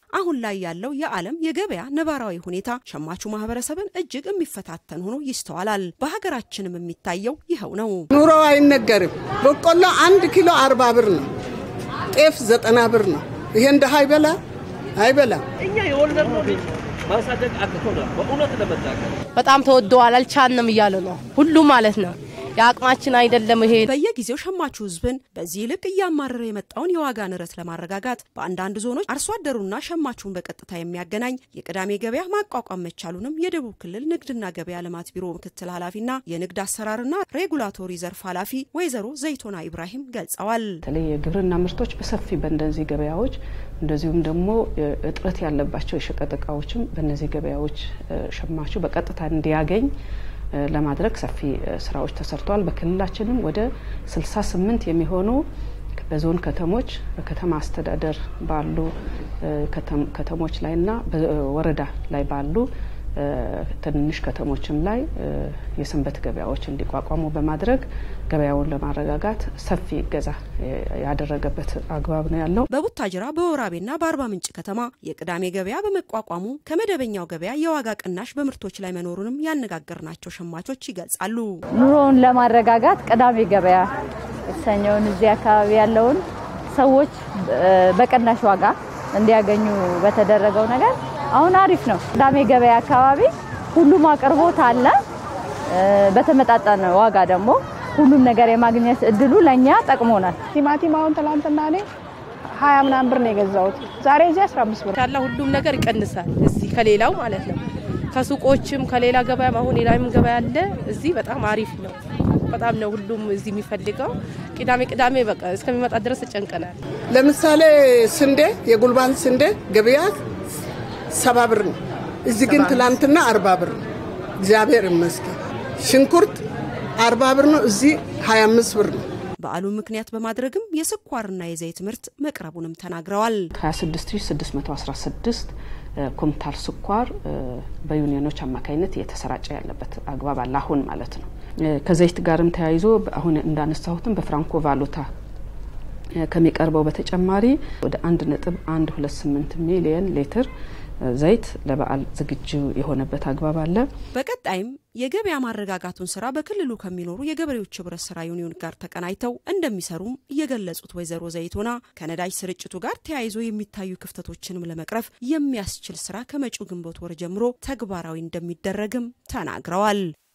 አሁን ላይ ያለው የዓለም የገበያ ነባራዊ ሁኔታ ሸማቹ ማህበረሰብን እጅግ የሚፈታተን ሆኖ ይስተዋላል። በሀገራችንም የሚታየው ይኸው ነው። ኑሮ አይነገርም። በቆሎ አንድ ኪሎ አርባ ብር ነው። ጤፍ ዘጠና ብር ነው። ይሄ እንደ አይበላ አይበላም። እኛ የወለድነው ልጅ ማሳደግ አቅቶናል። በእውነት ለመናገር በጣም ተወደዋል፣ አልቻልንም እያሉ ነው ሁሉ ማለት ነው። የአቅማችን አይደለም ይሄ በየጊዜው ሸማቹ ህዝብን በዚህ ልክ እያማረረ የመጣውን የዋጋ ንረት ለማረጋጋት በአንዳንድ ዞኖች አርሶ አደሩና ሸማቹን በቀጥታ የሚያገናኝ የቅዳሜ ገበያ ማቋቋም መቻሉንም የደቡብ ክልል ንግድና ገበያ ልማት ቢሮ ምክትል ኃላፊና የንግድ አሰራርና ሬጉላቶሪ ዘርፍ ኃላፊ ወይዘሮ ዘይቶና ኢብራሂም ገልጸዋል። በተለይ የግብርና ምርቶች በሰፊ በእነዚህ ገበያዎች እንደዚሁም ደግሞ እጥረት ያለባቸው የሸቀጥ እቃዎችም በእነዚህ ገበያዎች ሸማቹ በቀጥታ እንዲያገኝ ለማድረግ ሰፊ ስራዎች ተሰርተዋል። በክልላችንም ወደ 68 የሚሆኑ በዞን ከተሞች በከተማ አስተዳደር ባሉ ከተሞች ላይና በወረዳ ላይ ባሉ ትንንሽ ከተሞችም ላይ የሰንበት ገበያዎች እንዲቋቋሙ በማድረግ ገበያውን ለማረጋጋት ሰፊ እገዛ ያደረገበት አግባብ ነው ያለው። በቡታጅራ በወራቤና በአርባ ምንጭ ከተማ የቅዳሜ ገበያ በመቋቋሙ ከመደበኛው ገበያ የዋጋ ቅናሽ በምርቶች ላይ መኖሩንም ያነጋገርናቸው ሸማቾች ይገልጻሉ። ኑሮውን ለማረጋጋት ቅዳሜ ገበያ የተሰኘውን እዚህ አካባቢ ያለውን ሰዎች በቅናሽ ዋጋ እንዲያገኙ በተደረገው ነገር አሁን አሪፍ ነው። ቅዳሜ ገበያ አካባቢ ሁሉም አቅርቦት አለ። በተመጣጠነ ዋጋ ደግሞ ሁሉም ነገር የማግኘት እድሉ ለእኛ ጠቅሞናል። ቲማቲም አሁን ትላንትና እኔ ሀያ ምናምን ብር ነው የገዛሁት። ዛሬ እዚህ አስራ አምስት ብር ያለ ሁሉም ነገር ይቀንሳል እዚህ ከሌላው ማለት ነው። ከሱቆችም ከሌላ ገበያም አሁን ሌላም ገበያ አለ። እዚህ በጣም አሪፍ ነው። በጣም ነው ሁሉም እዚህ የሚፈልገው። ቅዳሜ ቅዳሜ በቃ እስከሚመጣ ድረስ ተጨንቀናል። ለምሳሌ ስንዴ፣ የጉልባን ስንዴ ገበያ ሰባ ብር ነው። እዚህ ግን ትላንትና አርባ ብር ነው። እግዚአብሔር ይመስገን። ሽንኩርት አርባ ብር ነው። እዚህ ሀያ አምስት ብር ነው። በዓሉን ምክንያት በማድረግም የስኳርና የዘይት ምርት መቅረቡንም ተናግረዋል። 26616 ኩንታል ስኳር በዩኒዮኖች አማካኝነት እየተሰራጨ ያለበት አግባብ አለ አሁን ማለት ነው። ከዘይት ጋርም ተያይዞ አሁን እንዳነሳሁትም በፍራንኮ ቫሉታ ከሚቀርበው በተጨማሪ ወደ አንድ ነጥብ አንድ ሁለት ስምንት ሚሊየን ሊትር ዘይት ለበዓል ዝግጁ የሆነበት አግባብ አለ። በቀጣይም የገበያ ማረጋጋቱን ስራ በክልሉ ከሚኖሩ የገበሬዎች ህብረት ስራ ዩኒዮን ጋር ተቀናጅተው እንደሚሰሩም የገለጹት ወይዘሮ ዘይቶና ከነዳጅ ስርጭቱ ጋር ተያይዞ የሚታዩ ክፍተቶችንም ለመቅረፍ የሚያስችል ስራ ከመጪው ግንቦት ወር ጀምሮ ተግባራዊ እንደሚደረግም ተናግረዋል።